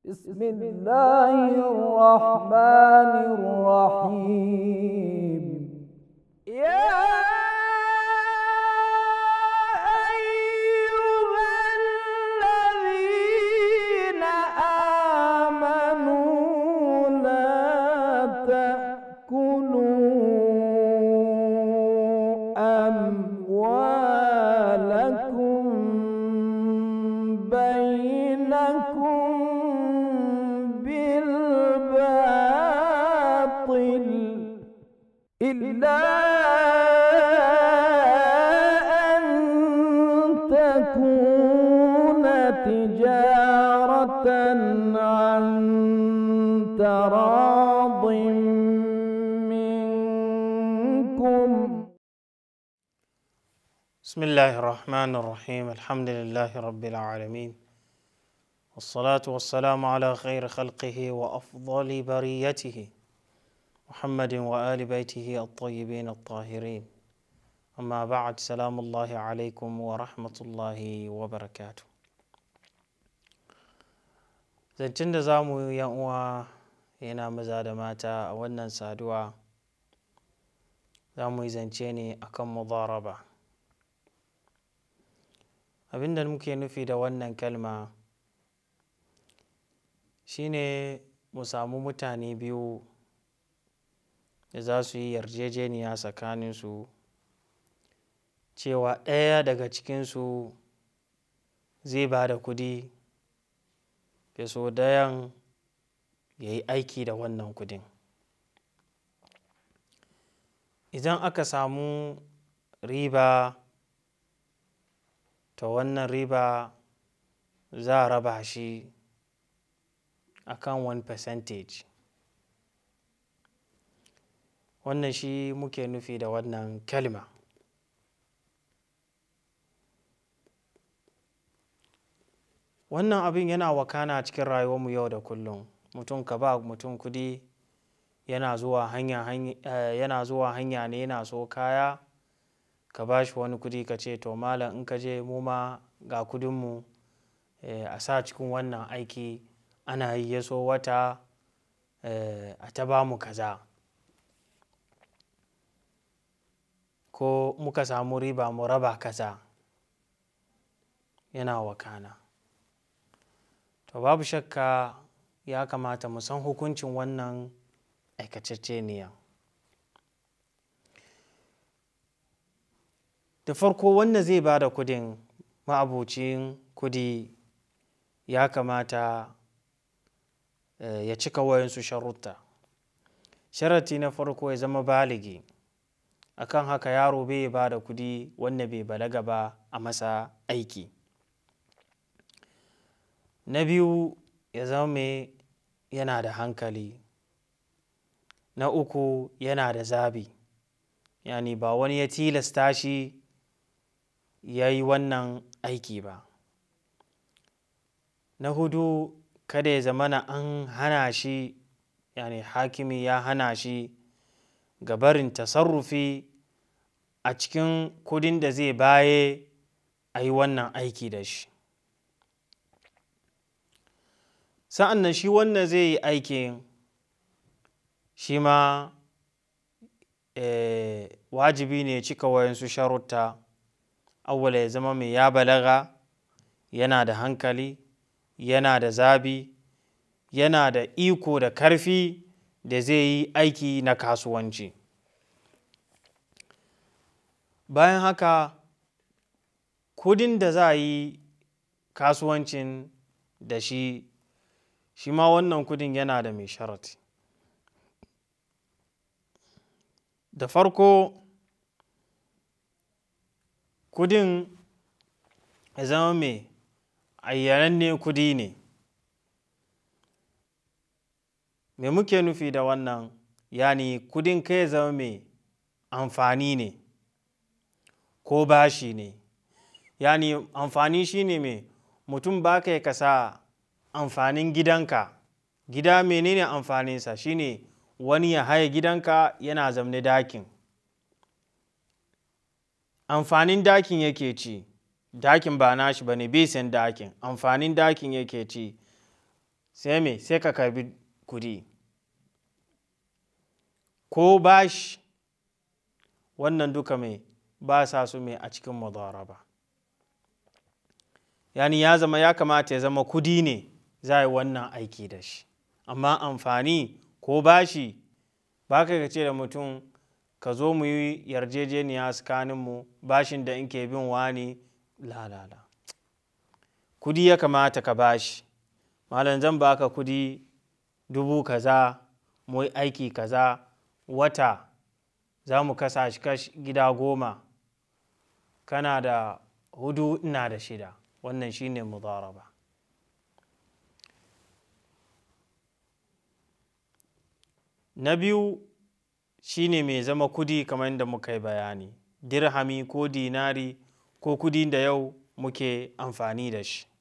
بسم الله الرحمن الرحيم يا أيها الذين آمنوا لا تأكلوا أموالكم بينكم بالباطل إلا أن تكون تجارة عن تراض منكم بسم الله الرحمن الرحيم الحمد لله رب العالمين والصلاة والسلام على خير خلقه وأفضل بريته محمد وآل بيته الطيبين الطاهرين أما بعد سلام الله عليكم ورحمة الله وبركاته zancen da za mu yi uwa yana maza da mata a wannan saduwa za mu yi zance ne akan mudaraba abinda muke nufi da wannan kalma shine mu samu mutane biyu da za su yi yarjejeniya tsakaninsu cewa ɗaya daga cikinsu zai ba da kudi da so dayan ya yi aiki da wannan kudin idan aka samu riba to wannan riba za a raba shi a kan wani percentage wannan shi muke nufi da wannan kalma wannan abin yana wakana cikin rayuwarmu yau da kullum mutum ka ba mutum kudi yana zuwa hanya, yana zuwa hanya ne yana so kaya ka ba shi wani kudi ka ce to malam in ka je mu ma ga kudinmu a sa cikin wannan aiki ana yi ya so wata a ta ba mu kaza ko muka samu riba mu raba kaza yana wakana to babu shakka ya kamata mu san hukuncin wannan aikacecceniya da farko wanda zai ba da kudin ma'abucin kudi ya kamata ya cika wayansu sharuta sharati na farko ya zama baligi akan haka yaro bai ba da kudi wanda bai balaga ba a masa aiki na biyu ya zama mai yana da hankali na uku yana da zabi yani ba wani ya tilasta shi ya yi wannan aiki ba na hudu kada ya zamana an hana shi yani hakimi ya hana shi gabarin tasarrufi a cikin kudin da zai baye a yi wannan aiki da shi sa'an nan shi wannan zai yi aikin shi ma wajibi ne cika wayansu sharuta awwala ya zama mai ya balaga yana da hankali yana da zabi yana da iko da karfi da zai yi aiki na kasuwanci bayan haka kudin da za a yi kasuwancin da shi shi ma wannan kudin yana da mai sharati da farko kudin ya zama mai ayyananne kudi ne me muke nufi da wannan yani kudin kai ya zama mai amfani ne ko bashi ne yani amfani shine mai mutum ba ka kasa amfanin gidanka gida menene amfaninsa shine wani ya haya gidanka yana zamne dakin amfanin dakin yake ci dakin ba nashi ba ne bai san dakin amfanin dakin yake ci sai me sai ka karbi kudi ko bashi wannan duka mai ba sa su mai a cikin mudaraba yani ya zama ya kamata ya zama kudi ne za a yi wannan aiki da shi amma amfani ko bashi ba ka ce da mutum ka zo mu yi yarjejeniya tsakaninmu bashin da in ke bin wani lalala kudi ya kamata ka bashi malam zan baka kudi dubu kaza mu yi aiki kaza wata za mu kasa shi gida goma kana da hudu ina da shida wannan shine mudaraba na biyu shine mai zama kudi kamar yadda muka yi bayani dirhami ko dinari ko kudi da yau muke amfani da shi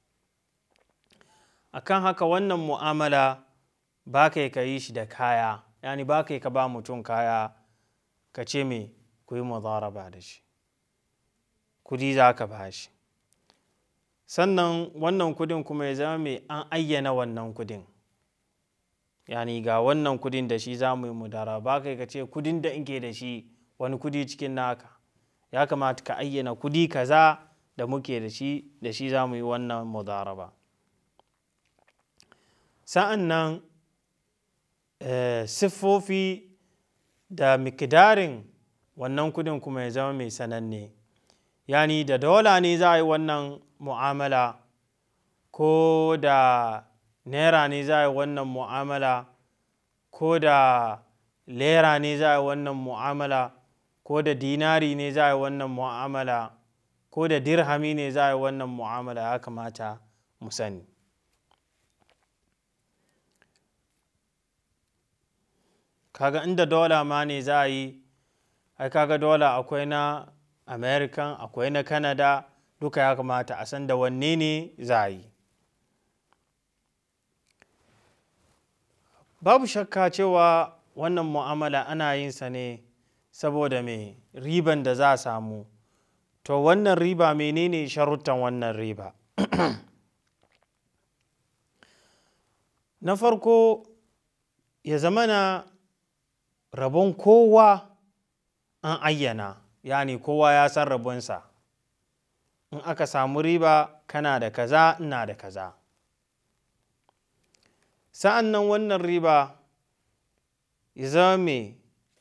akan haka wannan mu'amala ba kai ka yi shi da kaya yani ba kai ka ba mutum kaya ka ce me ku yi mudaraba da shi kudi za ka ba shi sannan wannan kudin kuma ya zama mai an ayyana wannan kudin yani ga wannan kudin da shi za mu yi mudara ba kai ka ce kudin da inke da shi wani kudi cikin naka ya kamata ka ayyana kudi kaza da muke da shi da shi za mu yi wannan mudaraba sa'an nan siffofi da mikidarin wannan kudin kuma ya zama mai sananne yani da dola ne za a yi wannan mu'amala ko da naira ne za a yi wannan mu'amala ko da lera ne za a yi wannan mu'amala ko da dinari ne za a yi wannan mu'amala ko da dirhami ne za a yi wannan mu'amala ya kamata mu sani kaga inda dola ma ne za a yi ai kaga dola akwai na american akwai na canada duka ya kamata a san da wanne ne za a yi babu shakka cewa wannan mu'amala ana yin sa ne saboda mai riban da za a samu to wannan riba menene sharuttan wannan riba na farko ya zamana rabon kowa an ayyana yani kowa ya san rabonsa in aka samu riba kana da kaza ina da kaza sa'an nan wannan riba ya zama mai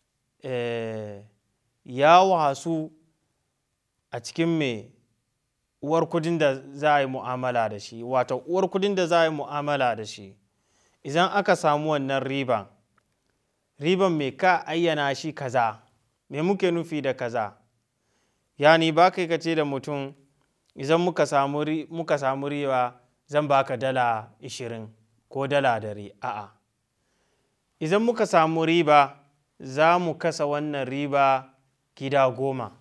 ya wasu a cikin mai uwar kudin da za a yi mu'amala da shi wato uwar kudin da za a yi mu'amala da shi idan aka samu wannan riban riban mai ka ayyana shi kaza me muke nufi da kaza yani ba kai ka ce da mutum idan muka samu riba zan baka dala ishirin ko dala dari a'a idan muka samu riba za mu kasa wannan riba gida goma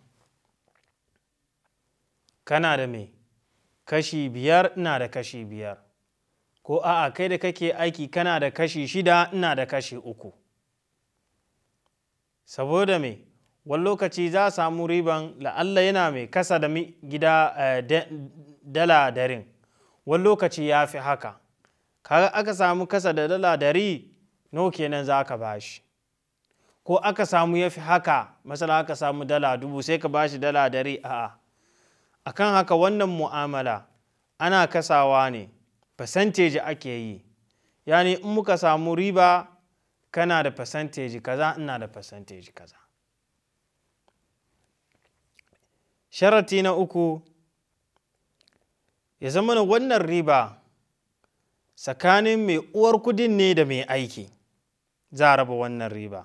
kana da me kashi biyar ina da kashi biyar ko a'a kai da kake aiki kana da kashi shida ina da kashi uku saboda me wani lokaci za a samu riban la'alla yana mai kasa da gida dala darin wani lokaci ya fi haka kaga aka samu kasa da dala dari no kenan za ka bashi ko aka samu ya fi haka masala aka samu dala dubu sai ka bashi dala dari a'a akan haka wannan mu'amala ana kasawa ne percentage ake yi yani in muka samu riba kana da percentage kaza ina da percentage kaza sharati na uku ya zama wannan riba tsakanin mai uwar kudin ne da mai aiki za a raba wannan riba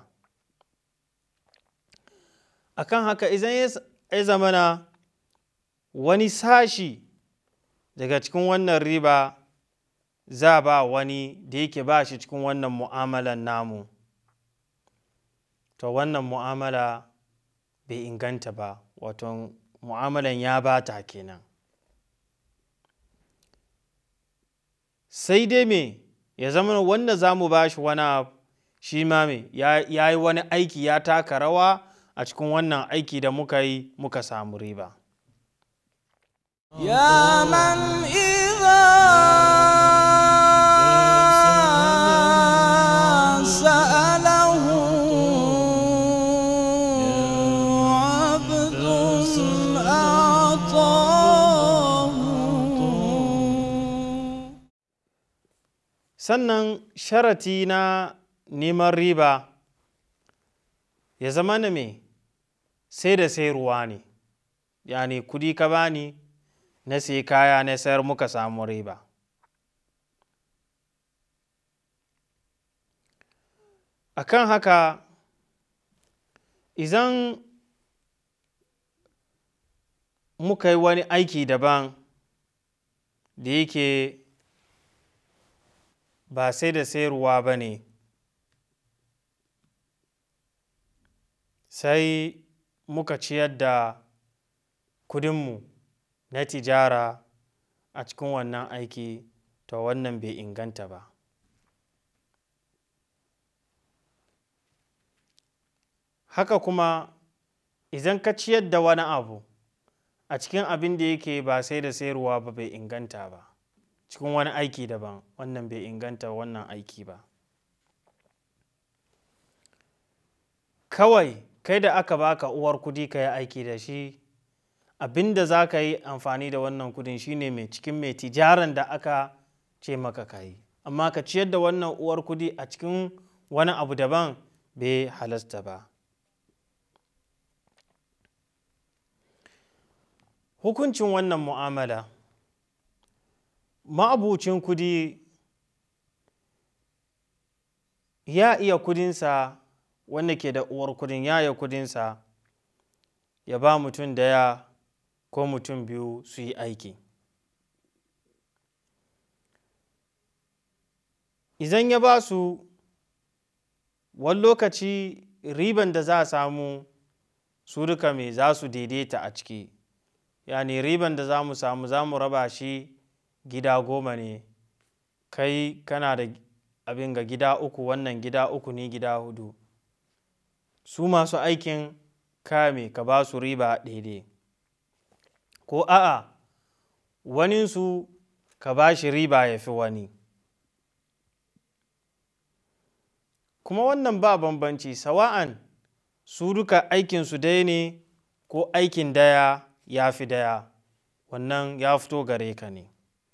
akan haka idan ya zamana wani sashi daga cikin wannan riba za ba wani da yake ba shi cikin wannan mu'amalan namu to wannan mu'amala bai inganta ba wato mu'amalan ya bata kenan sai dai me ya zama wanda za mu ba shi wani abu shi ma me ya yi wani aiki ya taka rawa a cikin wannan aiki da muka yi muka samu riba يا من إذا sannan sharati na neman riba ya zama na me sai da sayarwa ne yani kudi ka bani na sai kaya na sayar muka samu riba akan haka idan muka yi wani aiki daban da yake ba sai da sayarwa ba ne sai muka ciyar da kudinmu na tijara a cikin wannan aiki to wannan bai inganta ba haka kuma idan ka ciyar da wani abu a cikin abin da yake ba sai da sayarwa ba bai inganta ba cikin wani aiki daban wannan bai inganta wannan aiki ba kawai kai da aka baka uwar kudi ka yi aiki da shi abin da za ka yi amfani da wannan kudin shine mai cikin mai tijaran da aka ce maka ka yi amma ka ciyar da wannan uwar kudi a cikin wani abu daban bai halasta ba hukuncin wannan mu'amala ma'abucin kudi ya iya kudinsa wanda ke da uwar kudin ya iya kudinsa ya ba mutum daya ko mutum biyu su yi aiki idan ya ba su wani lokaci riban da za a samu su duka mai za su daidaita a ciki yani riban da za mu samu za mu raba shi gida goma ne kai kana da abin ga gida uku wannan gida uku ne gida hudu su masu aikin kame ka ba su riba daidai ko a'a waninsu ka ba shi riba ya fi wani kuma wannan ba bambanci sawa'an su duka aikinsu dai ne ko aikin daya ya fi daya wannan ya fito gare ka ne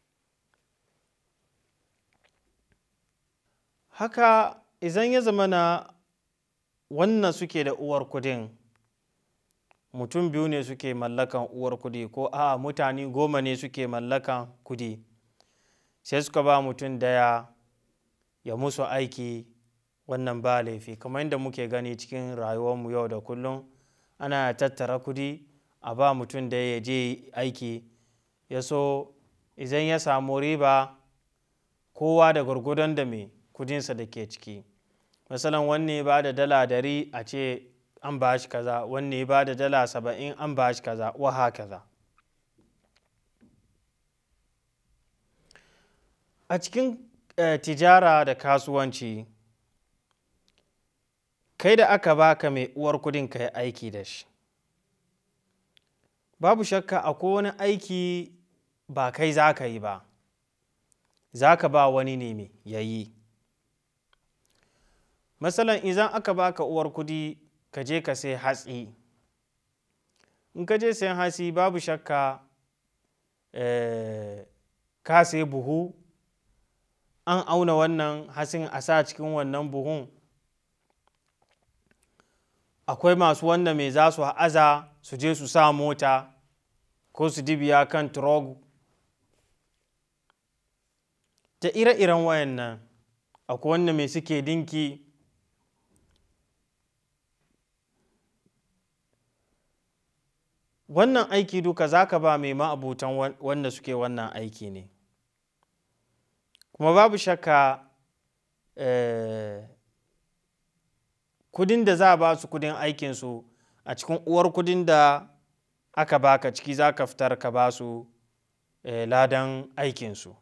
haka idan ya zama na wannan suke da uwar kudin mutum biyu ne suke mallakan uwar kudi ko a mutane goma ne suke mallakan kudi sai suka ba mutum daya ya musu aiki wannan ba laifi kamar yadda muke gani cikin rayuwarmu yau da kullum ana tattara kudi a ba mutum da ya je aiki ya so idan ya samu riba kowa da gwargwadon da mai kudinsa da ke ciki misalan wanne ba da dala dari a ce an ba shi kaza wanne ba da dala saba'in an ba shi kaza wa hakaza a cikin tijara da kasuwanci kai da aka baka mai uwar kudin ka yi aiki da shi babu shakka akwai wani aiki ba kai za ka yi ba za ka ba wani ne mai ya yi matsalan idan aka baka uwar kudi ka je ka sai hatsi in ka je sayan hatsi babu shakka ka sai buhu an auna wannan hatsin a sa cikin wannan buhun akwai masu wanda mai za su aza su je su sa mota ko su dibiya kan trog ta ire-iren wayannan akwai wanda mai suke dinki wannan aiki duka za ka ba mai ma'abutan wanda suke wannan aiki ne kuma babu shakka kudin da za a ba su kudin aikinsu a cikin uwar kudin da aka baka ciki za ka fitar ka ba su ladan aikinsu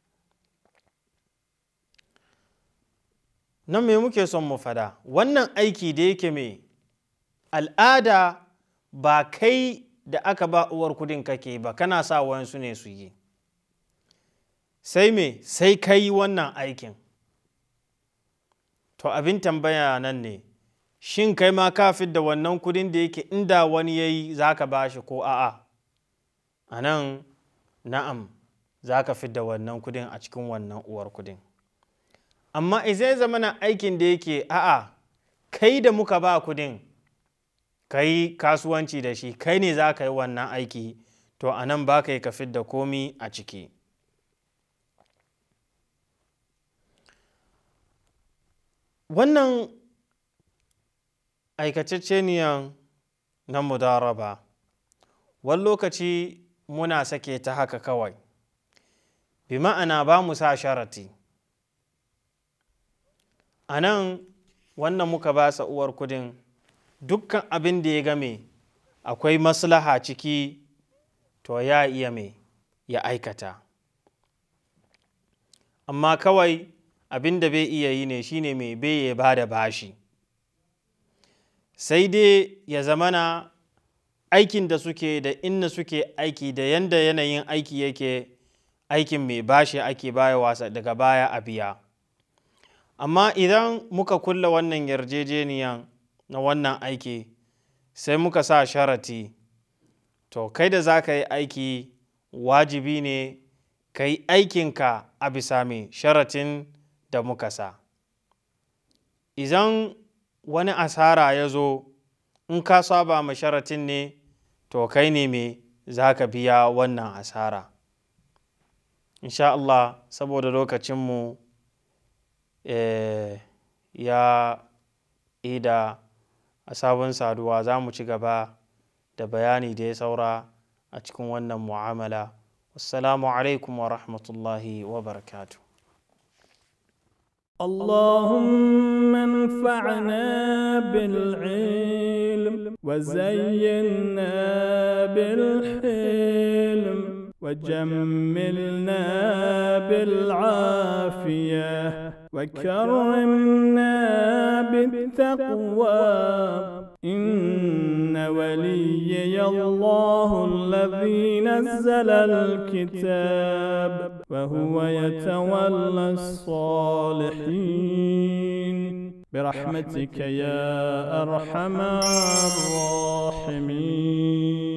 nan me muke son mu fada wannan aiki da yake mai al'ada ba kai da aka ba uwar kudin kake ba kana sa wayansu ne su yi sai me sai kai wannan aikin to abin tambaya nan ne shin kai ma ka da wannan kudin da yake inda wani ya yi za ka ba shi ko a'a a nan na'am za ka da wannan kudin a cikin wannan uwar kudin amma izai zamana aikin da yake a'a kai da muka ba kudin ka yi kasuwanci da shi kai ne za ka yi wannan aiki to a nan ba ka yi ka da komi a ciki wannan aikacecceniyan na mudaraba wani lokaci muna sake ta haka kawai bi ma'ana ba mu sa sharati a nan wannan muka ba sa uwar kudin dukkan abin da ya game akwai maslaha ciki to ya iya mai ya aikata amma kawai abin da bai iya yi ne shine mai bai ya ba da bashi sai dai ya zamana aikin da suke da inna suke aiki da yanda yanayin aiki yake aikin mai bashi ake baya wasa daga baya a biya amma idan muka kulla wannan yarjejeniyan na wannan aiki sai muka sa sharati to kai da za ka yi aiki wajibi ne ka yi aikinka a bisa mai sharatin da muka sa idan wani asara ya zo in ka saba ma sharatin ne to kai ne mai za ka biya wannan asara insha Allah saboda lokacinmu eh, ya ida a sabon saduwa za mu ci gaba da bayani da ya saura a cikin wannan mu'amala wassalamu alaikum wa rahmatullahi wa barakatuh اللهم انفعنا بالعلم وزينا بالحلم وجملنا بالعافية وكرمنا بالتقوى إن وليي الله الذي نزل الكتاب وهو يتولى الصالحين برحمتك يا أرحم الراحمين